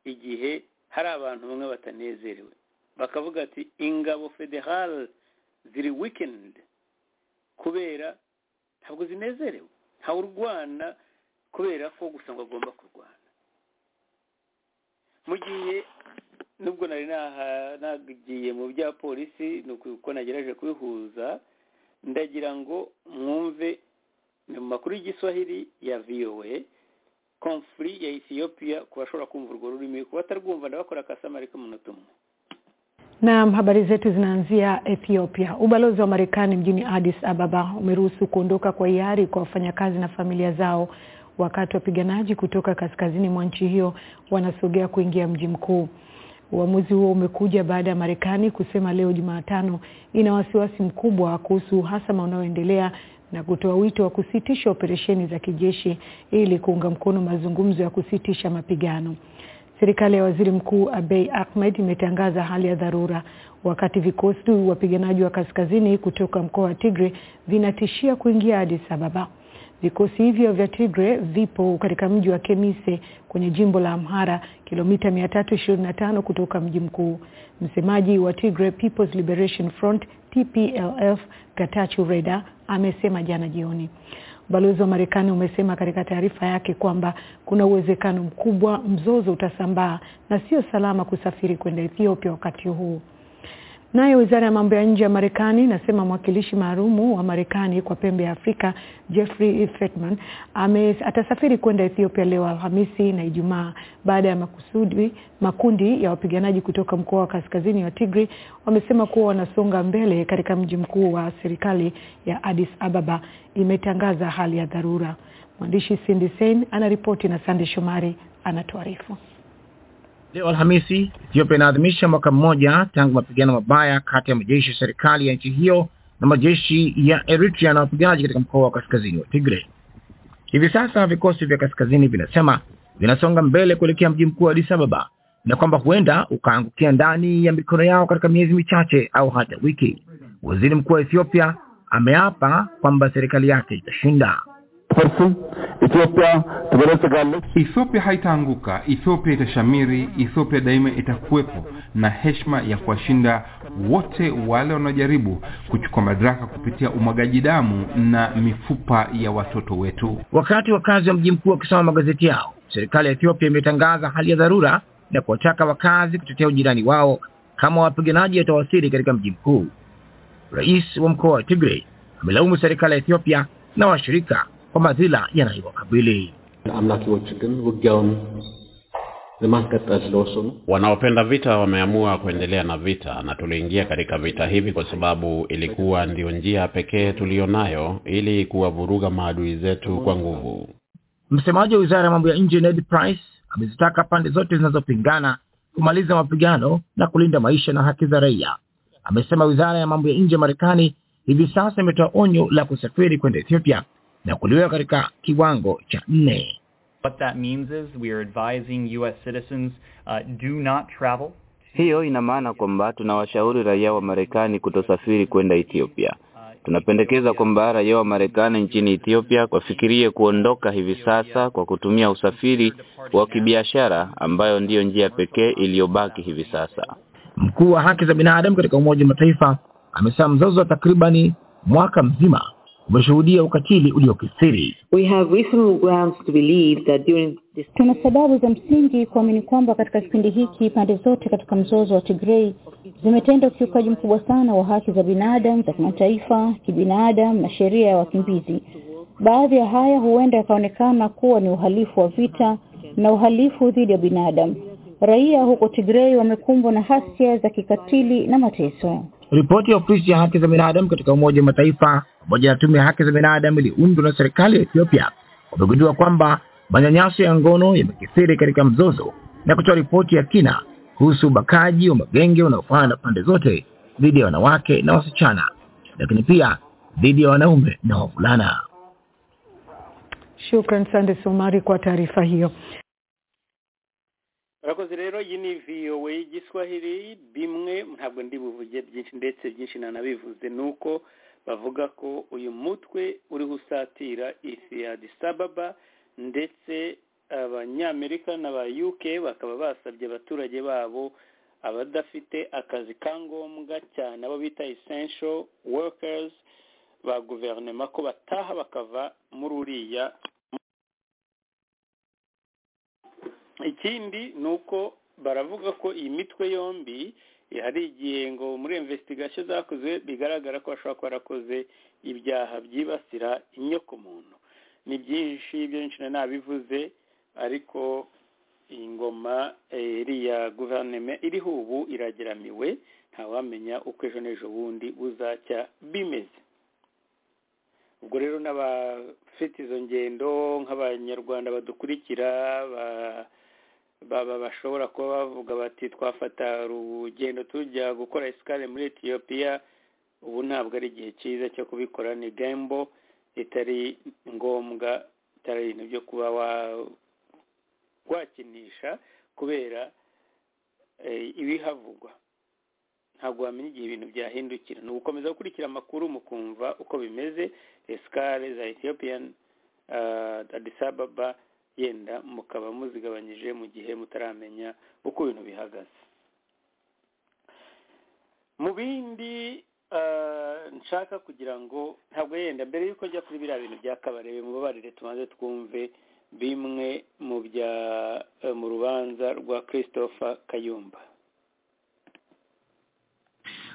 igihe hari abantu bamwe batanezerewe bakavuga ati ingabo federal ziri weekend kubera ntabwo zinezerewe ntawe urwana kubera ko gusa ngo agomba kurwana mu gihe nubwo nari nagiye mu bya polisi ni uko nagerageje kubihuza ndagira ngo mwumve mu makuru y'igiswahili ya viyowe komfuri ya etiyopiya ku bashobora kumva urwo rurimi ku batarwumva ndabakora akasamari k'umunota umwe Naam, habari zetu zinaanzia Ethiopia. Ubalozi wa Marekani mjini Addis Ababa umeruhusu kuondoka kwa hiari kwa wafanyakazi na familia zao wakati wapiganaji kutoka kaskazini mwa nchi hiyo wanasogea kuingia mji mkuu. Uamuzi huo umekuja baada ya Marekani kusema leo Jumatano ina wasiwasi mkubwa kuhusu uhasama unaoendelea na kutoa wito wa kusitisha operesheni za kijeshi ili kuunga mkono mazungumzo ya kusitisha mapigano. Serikali ya Waziri Mkuu Abiy Ahmed imetangaza hali ya dharura wakati vikosi wapiganaji wa kaskazini kutoka mkoa wa Tigray vinatishia kuingia Addis Ababa. Vikosi hivyo vya Tigray vipo katika mji wa Kemise kwenye jimbo la Amhara, kilomita 325 kutoka mji mkuu. Msemaji wa Tigray People's Liberation Front TPLF Getachew Reda amesema jana jioni. Ubalozi wa Marekani umesema katika taarifa yake kwamba kuna uwezekano mkubwa mzozo utasambaa na sio salama kusafiri kwenda Ethiopia wakati huu. Nayo wizara ya mambo ya nje ya Marekani inasema mwakilishi maalumu wa Marekani kwa pembe ya Afrika Jeffrey Feltman atasafiri kwenda Ethiopia leo Alhamisi na Ijumaa baada ya makusudi makundi ya wapiganaji kutoka mkoa wa kaskazini wa Tigray wamesema kuwa wanasonga mbele katika mji mkuu wa serikali ya Addis Ababa imetangaza hali ya dharura. Mwandishi Cindy Sein anaripoti na Sande Shomari anatuarifu. Leo Alhamisi, Ethiopia inaadhimisha mwaka mmoja tangu mapigano mabaya kati ya majeshi ya serikali ya nchi hiyo na majeshi ya Eritrea na wapiganaji katika mkoa wa kaskazini wa Tigray. Hivi sasa vikosi vya kaskazini vinasema vinasonga mbele kuelekea mji mkuu wa Addis Ababa na kwamba huenda ukaangukia ndani ya mikono yao katika miezi michache au hata wiki. Waziri mkuu wa Ethiopia ameapa kwamba serikali yake itashinda. Ethiopia Ethiopia haitaanguka. Ethiopia itashamiri. Ethiopia daima itakuwepo na heshima ya kuwashinda wote wale wanaojaribu kuchukua madaraka kupitia umwagaji damu na mifupa ya watoto wetu. Wakati wakazi wa mji mkuu wakisoma magazeti yao, serikali ya Ethiopia imetangaza hali ya dharura na kuwataka wakazi kutetea ujirani wao kama wapiganaji watawasili katika mji mkuu. Rais wa mkoa wa Tigray amelaumu serikali ya Ethiopia na washirika kwa madhila yanayowakabili. Wanaopenda vita wameamua kuendelea na vita, na tuliingia katika vita hivi kwa sababu ilikuwa ndiyo njia pekee tuliyonayo ili kuwavuruga maadui zetu kwa nguvu. Msemaji wa wizara ya mambo ya nje Ned Price amezitaka pande zote zinazopingana kumaliza mapigano na kulinda maisha na haki za raia. Amesema wizara ya mambo ya nje ya Marekani hivi sasa imetoa onyo la kusafiri kwenda Ethiopia na kuliweka katika kiwango cha nne. What that means is we are advising US citizens uh, do not travel. Hiyo ina maana kwamba tunawashauri raia wa Marekani kutosafiri kwenda Ethiopia. Tunapendekeza kwamba raia wa Marekani nchini Ethiopia wafikirie kuondoka hivi sasa kwa kutumia usafiri wa kibiashara ambayo ndiyo njia pekee iliyobaki hivi sasa. Mkuu wa haki za binadamu katika Umoja wa Mataifa amesema mzozo wa takribani mwaka mzima umeshuhudia ukatili uliokithiri. We have reasonable grounds to believe that during this Tuna sababu za msingi kuamini kwamba katika kipindi hiki pande zote katika mzozo wa Tigray zimetenda ukiukaji mkubwa sana wa haki za binadamu za kimataifa, kibinadamu na sheria ya wakimbizi. Baadhi ya haya huenda yakaonekana kuwa ni uhalifu wa vita na uhalifu dhidi ya binadamu. Raia huko Tigray wamekumbwa na hasia za kikatili na mateso. Ripoti ya ofisi ya haki za binadamu katika Umoja wa Mataifa pamoja na tume ya haki za binadamu iliundwa na serikali ya Ethiopia wamegundua kwamba manyanyaso ya ngono yamekithiri katika mzozo na kutoa ripoti ya kina kuhusu ubakaji wa magenge unaofana na pande zote dhidi ya wanawake na wasichana, lakini pia dhidi ya wanaume na wavulana. Shukran Sande Somari kwa taarifa hiyo. urakoze rero iyi ni VOA Giswahili bimwe ntabwo ndi buvuge byinshi ndetse byinshi nanabivuze ni uko bavuga ko uyu mutwe uriho usatira isi ya Addis Ababa ndetse abanyamerika n'aba UK bakaba basabye abaturage babo abadafite akazi ka ngombwa cyane abo bita essential workers ba guverinoma ko bataha bakava muri uriya ikindi ni uko baravuga ko iyi mitwe yombi hari igihe ngo muri investigation zakozwe bigaragara ko bashobora kuba barakoze ibyaha byibasira inyoko muntu ni byinshi byinshi na nabivuze ariko iyi ngoma iriya guverinoma iriho ubu irageramiwe ntawamenya uko ejo n'ejo bundi buzacya bimeze ubwo rero n'abafite izo ngendo nk'abanyarwanda badukurikira baba bashobora kuba bavuga bati twafata urugendo tujya gukora esikare muri etiyopiya ubu ntabwo ari igihe cyiza cyo kubikora ni gembo itari ngombwa itari ibintu byo kuba wakinisha kubera ibihavugwa ntabwo wamenya igihe ibintu byahindukira ni ugukomeza gukurikira amakuru mukumva uko bimeze esikare za ethiopian Addis Ababa yenda mukaba muzigabanyije mu gihe mutaramenya uko ibintu bihagaze mu bindi nshaka kugira ngo ntabwo yenda mbere y'uko njya kuri biriya bintu bya kabarebe mubabarire tubanze twumve bimwe mu bya mu rubanza rwa christopher kayumba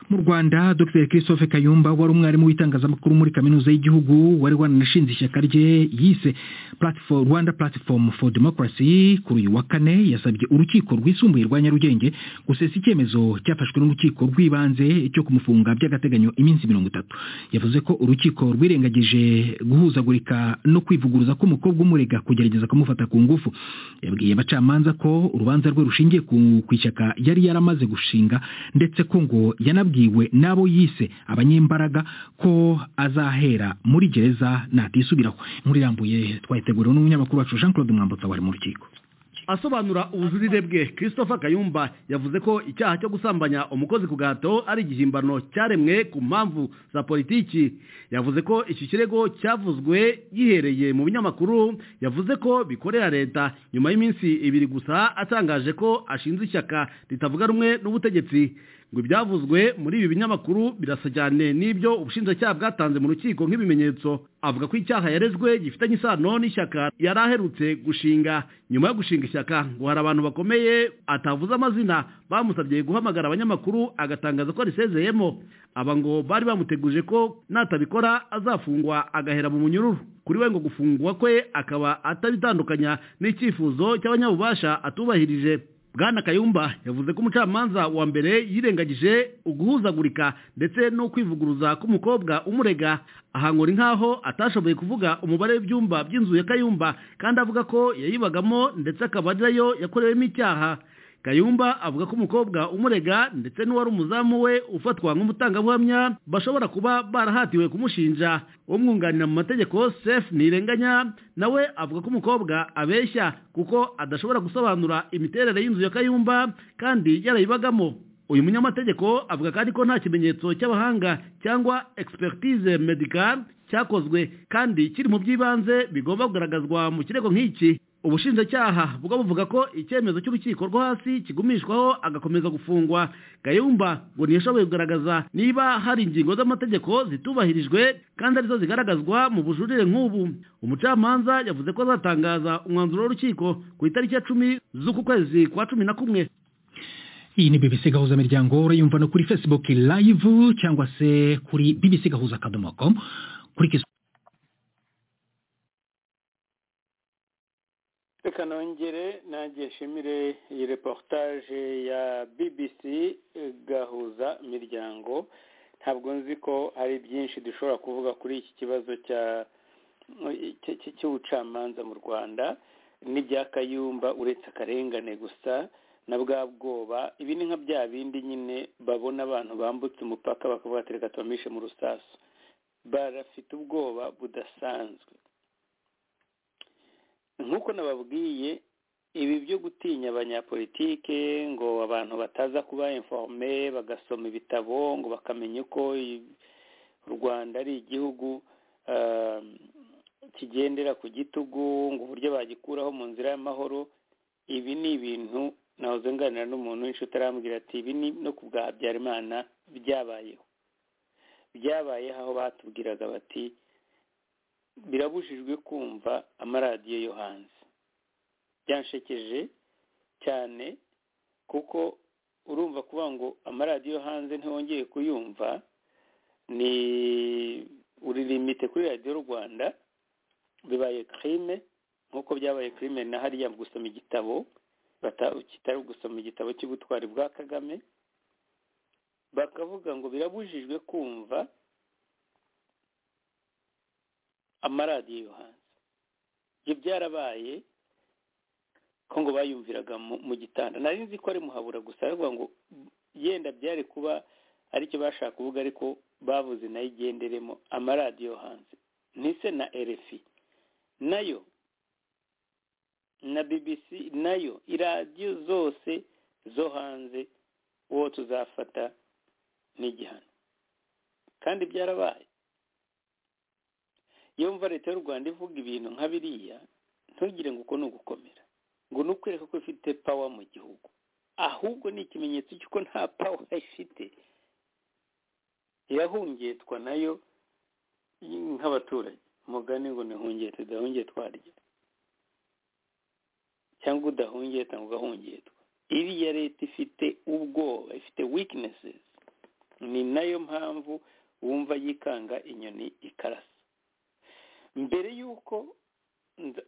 mu rwanda dr christophe kayumba wari umwarimu w'itangazamakuru muri kaminuza y'igihugu wari wananashinze ishyaka rye yise Platform, rwanda platform for democracy kuri uyu wa kane yasabye urukiko rwisumbuye rwa nyarugenge gusesa icyemezo cyafashwe n'urukiko rw'ibanze cyo kumufunga by'agateganyo iminsi mirongo itatu yavuze ko urukiko rwirengagije guhuzagurika no kwivuguruza k'umukobwa umurega kugerageza kumufata ku ngufu yabwiye abacamanza ko urubanza rwe rushingiye ku ishyaka yari yaramaze gushinga ndetse ko ngo yanabwiye yabwiwe n'abo yise abanyembaraga ko azahera muri gereza natisubiraho inkuru irambuye twayiteguriwe n'umunyamakuru wacu jean claude mwambutsa wari mu rukiko asobanura ubujurire bwe christopher kayumba yavuze ko icyaha cyo gusambanya umukozi ku gahato ari igihimbano cyaremwe ku mpamvu za politiki yavuze ko iki kirego cyavuzwe gihereye mu binyamakuru yavuze ko bikorera leta nyuma y'iminsi ibiri gusa atangaje ko ashinze ishyaka ritavuga rumwe n'ubutegetsi ngo ibyavuzwe muri ibi binyamakuru birasa cyane n'ibyo ubushinjacyaha bwatanze mu rukiko nk'ibimenyetso avuga ko icyaha yarezwe gifitanye isano n'ishyaka yari aherutse gushinga nyuma yo gushinga ishyaka ngo hari abantu bakomeye atavuze amazina bamusabye guhamagara abanyamakuru agatangaza ko arisezeyemo aba ngo bari bamuteguje ko natabikora azafungwa agahera mu munyururu kuri we ngo gufungwa kwe akaba atabitandukanya n'icyifuzo cy'abanyabubasha atubahirije bwana kayumba yavuze ko umucamanza wa mbere yirengagije uguhuzagurika ndetse no kwivuguruza k'umukobwa umurega ahangura nk'aho atashoboye kuvuga umubare w'ibyumba by'inzu ya kayumba kandi avuga ko yayibagamo ndetse akaba ariyo yakorewemo icyaha kayumba avuga ko umukobwa umurega ndetse n'uwari umuzamu we ufatwa nk'umutangabuhamya bashobora kuba barahatiwe kumushinja umwunganira mu mategeko sefu ntirenganya nawe avuga ko umukobwa abeshya kuko adashobora gusobanura imiterere y'inzu ya kayumba kandi yarayibagamo uyu munyamategeko avuga kandi ko nta kimenyetso cy'abahanga cyangwa expertise medical cyakozwe kandi kiri mu by'ibanze bigomba kugaragazwa mu kirego nk'iki ubushinjacyaha bwo buvuga ko icyemezo cy'urukiko rwo hasi kigumishwaho agakomeza gufungwa gayumba ngo ntiyashoboye kugaragaza niba hari ingingo z'amategeko zitubahirijwe kandi arizo zigaragazwa mu bujurire nk'ubu umucamanza yavuze ko azatangaza umwanzuro w'urukiko ku itariki ya cumi z'uku kwezi kwa cumi na kumwe iyi ni bbc gahuza miryango urayumva no kuri facebook live cyangwa se kuri bbc gahuza akadomo com kuri kizu reka nongere nanjye nshimire iyi reportage ya bbc gahuza miryango ntabwo nzi ko hari byinshi dushobora kuvuga kuri iki kibazo cya cy'ubucamanza mu rwanda n'ibya kayumba uretse akarengane gusa na bwa bwoba ibi ni nka bya bindi nyine babona abantu bambutse umupaka bakavuga ati reka tubamishe mu rusasu barafite ubwoba budasanzwe nk'uko nababwiye ibi byo gutinya abanyapolitike ngo abantu bataza kuba informe bagasoma ibitabo ngo bakamenya uko u rwanda ari igihugu kigendera ku gitugu ngo uburyo bagikuraho mu nzira y'amahoro ibi ni ibintu nawe uzenganira n'umuntu w'inshuti arambwira ati ibi ni no ku bwa habyarimana byabayeho byabayeho aho batubwiraga bati birabujijwe kumva amaradiyo yo hanze byanshekeje cyane kuko urumva kuvuga ngo amaradiyo yo hanze ntiwongeye kuyumva ni uririmite kuri radiyo rwanda bibaye kirime nk'uko byabaye kirime na hariya gusoma igitabo kitari gusoma igitabo cy'ubutwari bwa kagame bakavuga ngo birabujijwe kumva amaradiyo yo hanze ibyo byarabaye ko ngo bayumviraga mu gitanda nari nzi ko ari muhabura gusa aravuga ngo yenda byari kuba aricyo bashaka kuvuga ariko bavuze nayo igenderemo amaradiyo yo hanze ntise na erefi nayo na bbc nayo iradiyo zose zo hanze uwo tuzafata n'igihano kandi byarabaye iyo mva leta y'u rwanda ivuga ibintu nka biriya ntugire ngo uko ni ugukomera ngo ni ukwereka ko ifite pawa mu gihugu ahubwo ni ikimenyetso cy'uko nta pawa ifite irahungetwa nayo nk'abaturage umugani ngo ntihungete tudahungeye twarya cyangwa udahungeta ngo ugahungetwa iriya leta ifite ubwoba ifite weaknesses ni nayo mpamvu wumva yikanga inyoni ikarasa mbere y'uko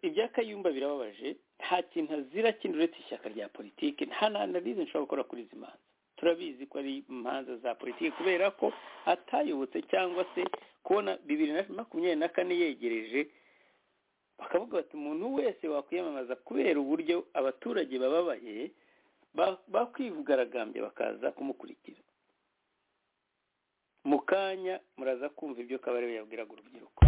ibyakayumba birababaje nta kintu azira kindi uretse ishyaka rya politiki nta n'analize nshobora gukora kuri izi manza turabizi ko ari imanza za politiki kubera ko atayobotse cyangwa se kubona bibiri na makumyabiri na kane yegereje bakavuga bati umuntu wese wakwiyamamaza kubera uburyo abaturage bababaye bakwigaragambye bakaza kumukurikira mu kanya muraza kumva ibyo kabarebe yabwiraga urubyiruko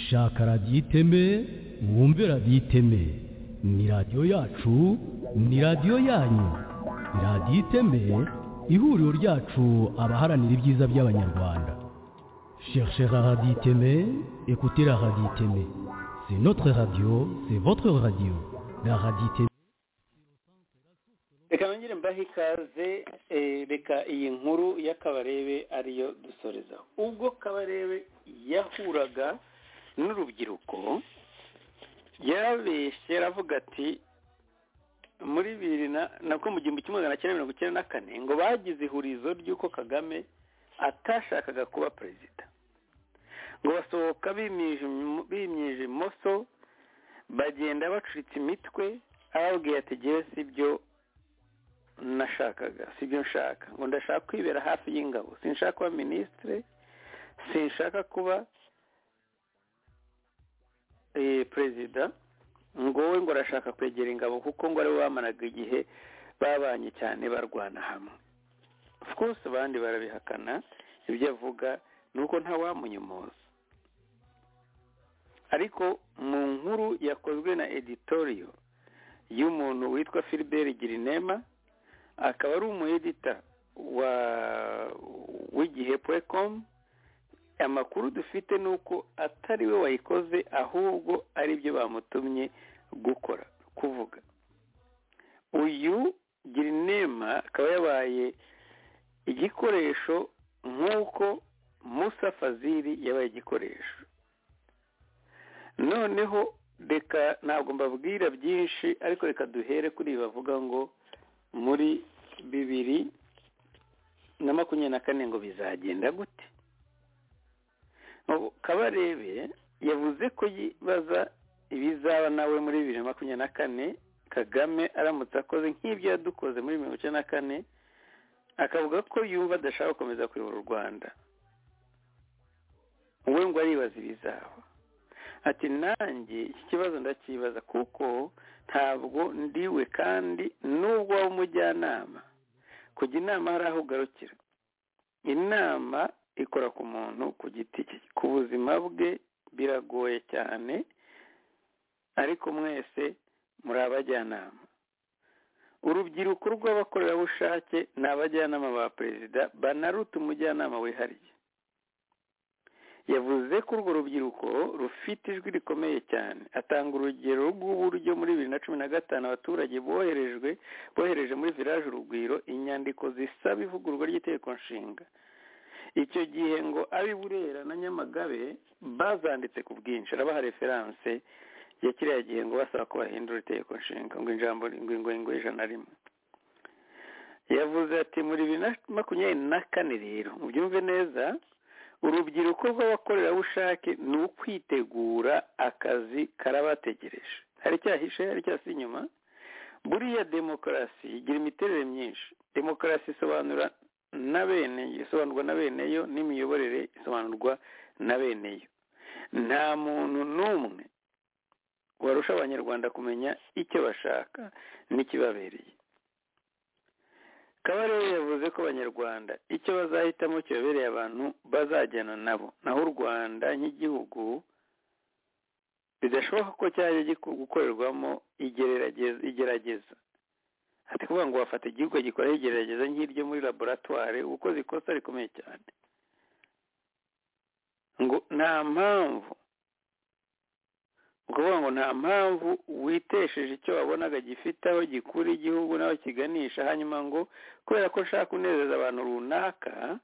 shaka radiyo iteme mwumve radiyo iteme ni radiyo yacu ni radiyo yanyu radiyo iteme ihuriro ryacu abaharanira ibyiza by'abanyarwanda cherchez la radio iteme écoutez la radio iteme c'est notre radio c'est votre radio la radio iteme reka nongere mbahe ikaze eh, reka iyi nkuru y'akabarebe ariyo dusorezaho ubwo kabarebe yahuraga n'urubyiruko yarabeshye aravuga ati muri bibiri nabwo mu gihumbi kimwe magana cyenda mirongo icyenda na kane ngo bagize ihurizo ry'uko kagame atashakaga kuba perezida ngo basohoka bimyije imoso bagenda bacuritse imitwe ababwiye ati ngewe si byo nashakaga si byo nshaka ngo ndashaka kwibera hafi y'ingabo sinshaka kuba minisitire sinshaka kuba perezida ngo we ngo arashaka kwegera ingabo kuko ngo aribo bamaraga igihe babanye cyane barwana hamwe rwose abandi barabihakana ibyo avuga nuko ntawamunyomoza ariko mu nkuru yakozwe na editoriyo y'umuntu witwa Philbert girinema akaba ari umu edita wa w'igihe puwekomu amakuru dufite ni uko atari we wayikoze ahubwo ari byo bamutumye gukora kuvuga uyu girinema akaba yabaye igikoresho nk'uko musa fazili yabaye igikoresho noneho reka ntabwo mbabwira byinshi ariko reka duhere kuri ibi bavuga ngo muri bibiri na makumyabiri na kane ngo bizagenda gute kabarebe yavuze ko yibaza ibizaba nawe muri bibiri na makumyabiri na kane kagame aramutse akoze nk'ibyo yadukoze muri mirongo icyenda na kane akavuga ko yumva adashaka gukomeza kuyobora u rwanda we ngo aribaza ibizaba ati nanjye iki kibazo ndakibaza kuko ntabwo ndiwe kandi nubwo waba umujyanama kujya inama hari aho ugarukira inama ikora ku muntu ku giti cye ku buzima bwe biragoye cyane ariko mwese muri abajyanama urubyiruko rw'abakorerabushake ni abajyanama ba perezida banaruta umujyanama wihariye yavuze ko urwo rubyiruko rufite ijwi rikomeye cyane atanga urugero rw'uburyo muri bibiri na cumi na gatanu abaturage boherejwe bohereje muri village urugwiro inyandiko zisaba ivugururwa ry'itegeko nshinga icyo gihe ngo abi burera na nyamagabe bazanditse ku bwinshi arabaha referanse ya kiriya gihe ngo basaba ko bahindura itegeko nshinga ngo ijambo ngo ngo ijana rimwe yavuze ati muri bibiri na makumyabiri na kane rero mubyumve neza urubyiruko rw'abakorerabushake ni ukwitegura akazi karabategereje hari icyahishe hari icyasi inyuma buriya demokarasi igira imiterere myinshi demokarasi isobanura na bene isobanurwa na beneyo n'imiyoborere isobanurwa na beneyo nta muntu n'umwe warusha abanyarwanda kumenya icyo bashaka n'ikibabereye kabarebe yavuze ko abanyarwanda icyo bazahitamo kibabereye abantu bazajyana nabo naho u rwanda nk'igihugu bidashoboka ko cyajya gukorerwamo igerageza ati kuvuga ngo wafata igihugu gikoraho igerageza nk'iryo muri laboratware ukoze ikosa rikomeye cyane ngo nta mpamvu ukuvuga ngo nta mpamvu witesheje icyo wabonaga gifite aho gikura igihugu n'aho kiganisha hanyuma ngo kubera ko nshaka kunezeza abantu runaka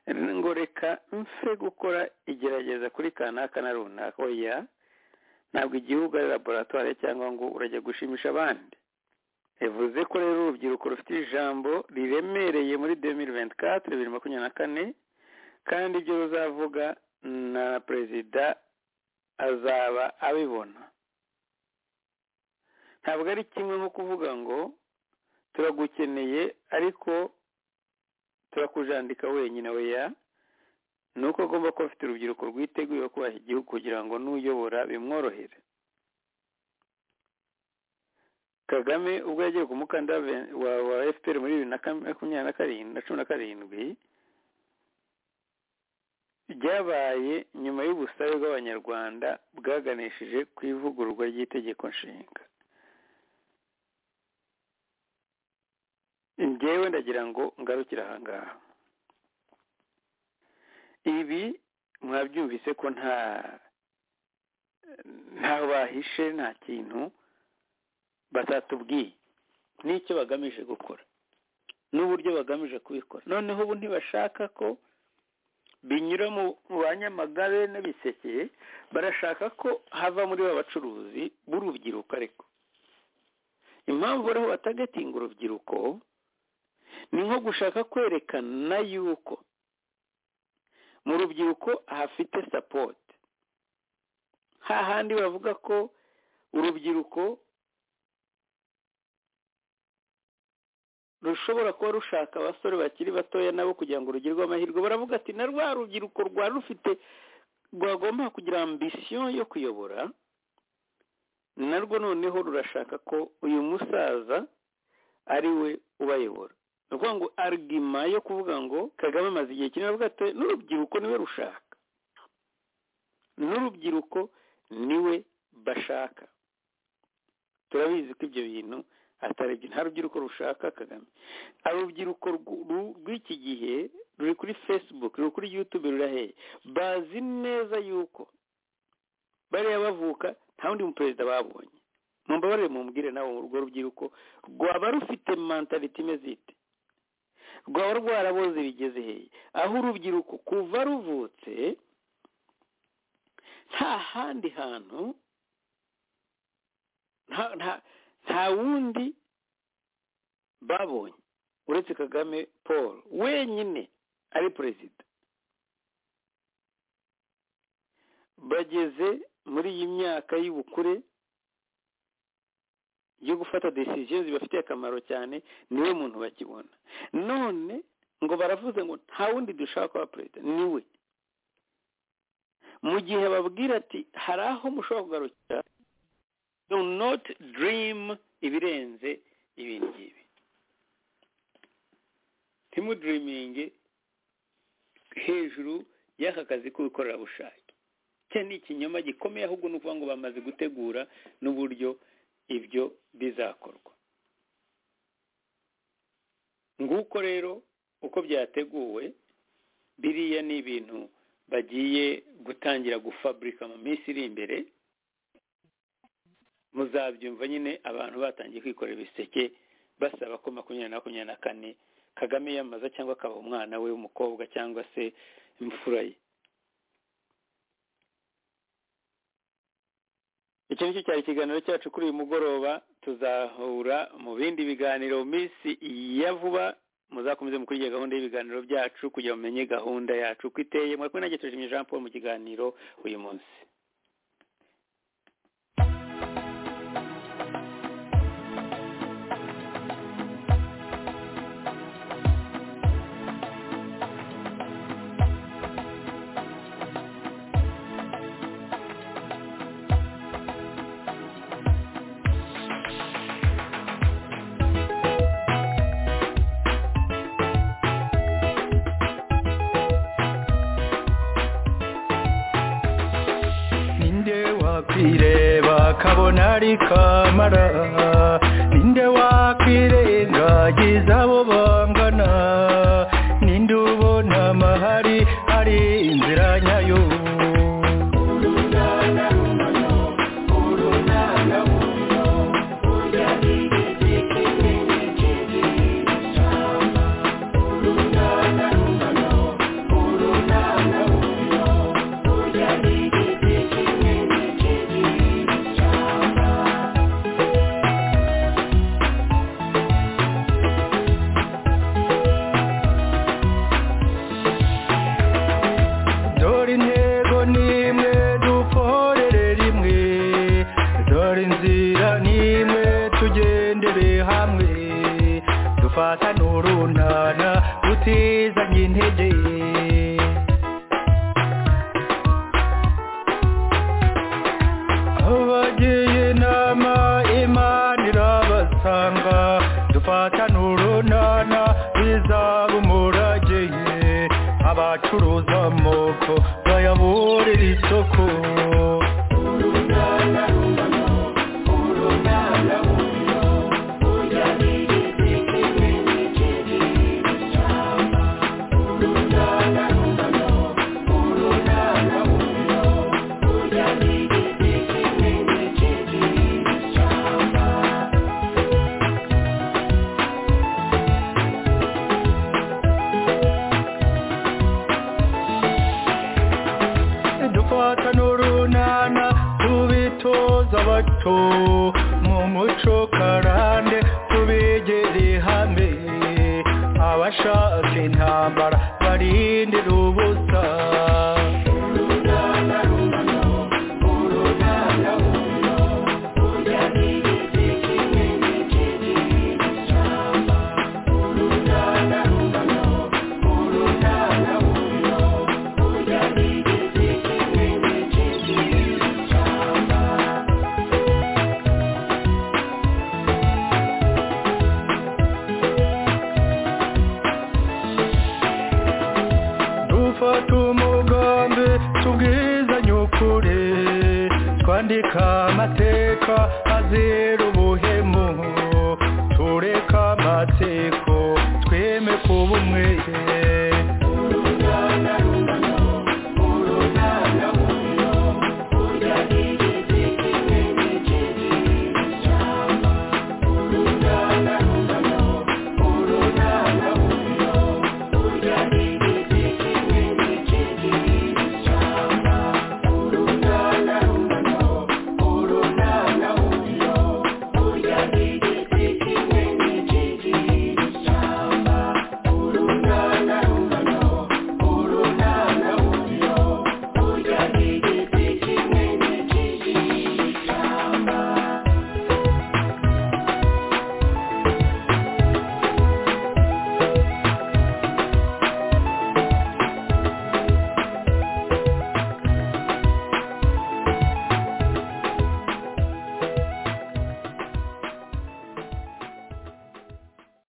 ngo reka mfe gukora igerageza kuri kanaka na runaka oya ntabwo igihugu ari laboratwari cyangwa ngo urajya gushimisha abandi bivuze ko rero urubyiruko rufite ijambo riremereye muri demiri venti katire bibiri makumyabiri na kane kandi ibyo ruzavuga na perezida azaba abibona ntabwo ari kimwe nko kuvuga ngo turagukeneye ariko turakujandika wenyine weya ni uko agomba kuba afite urubyiruko rwiteguye kubaha igihugu kugira ngo n'uyobora bimworohere kagame ubwo yagiye ku mukandida wa fpr muri bibiri na makumyabiri na karindwi na cumi na karindwi byabaye nyuma y'ubusabe bw'abanyarwanda bwaganishije ku ivugururwa ry'itegeko nshinga ngewe ndagira ngo ngarukire ahangaha ibi mwabyumvise ko nta ntaho bahishe nta kintu batatubwiye n'icyo bagamije gukora n'uburyo bagamije kubikora noneho ubu ntibashaka ko binyura mu banyamagabe n'ibiseke barashaka ko hava muri ba bacuruzi b'urubyiruko ariko impamvu bariho batagatinga urubyiruko ni nko gushaka kwerekana yuko mu rubyiruko hafite sapoti hahandi bavuga ko urubyiruko rushobora kuba rushaka abasore bakiri batoya nabo kugira ngo rugerweho amahirwe baravuga ati na rwa rubyiruko rwa rufite rwagomba kugira ambisiyo yo kuyobora narwo noneho rurashaka ko uyu musaza ari we ubayobora ni ukuvuga ngo arigima yo kuvuga ngo kagame amaze igihe kinini avuga ati n'urubyiruko niwe rushaka n'urubyiruko niwe bashaka turabizi ko ibyo bintu ataribyo nta rubyiruko rushaka kagame urubyiruko rw'iki gihe ruri kuri facebook ruri kuri youtube ruraheye bazi neza yuko bariya bavuka nta wundi muperezida babonye mu mbabarire mumbwire nawe urwo rubyiruko rwaba rufite mantaliti imeze ite rwaba rwaraboze bigeze heye aho urubyiruko kuva ruvutse nta handi hantu nta wundi babonye uretse kagame paul wenyine ari perezida bageze muri iyi myaka y'ubukure yo gufata decision zibafitiye akamaro cyane niwe muntu bakibona none ngo baravuze ngo nta wundi dushaka wa perezida niwe mu gihe babwira ati hari aho mushobora kugarukira do not dream ibirenze ibi ngibi ntimudiriminge hejuru y'aka kazi k'ubukorerabushake cye ni ikinyoma gikomeye ahubwo ni ukuvuga ngo bamaze gutegura n'uburyo ibyo bizakorwa nguko rero uko byateguwe biriya ni ibintu bagiye gutangira gufaburika mu minsi iri imbere muzabyumva nyine abantu batangiye kwikorera ibiseke basaba ko makumyabiri na makumyabiri na kane kagame yamaza cyangwa akaba umwana we w'umukobwa cyangwa se imfura ye icyo nicyo cyari ikiganiro cyacu kuri uyu mugoroba tuzahura mu bindi biganiro mu minsi ya vuba muzakomeze mukurikire gahunda y'ibiganiro byacu kugira mumenye gahunda yacu uko iteye mwakumwe nanjye tujimye jean paul mu kiganiro uyu munsi kabona ari kamara ninde wakwirengagiza abo bangana ninde ubona amahari ari inzira nyayo twandika amateka azira ubuhemu tureka amateko tweme kuba umwe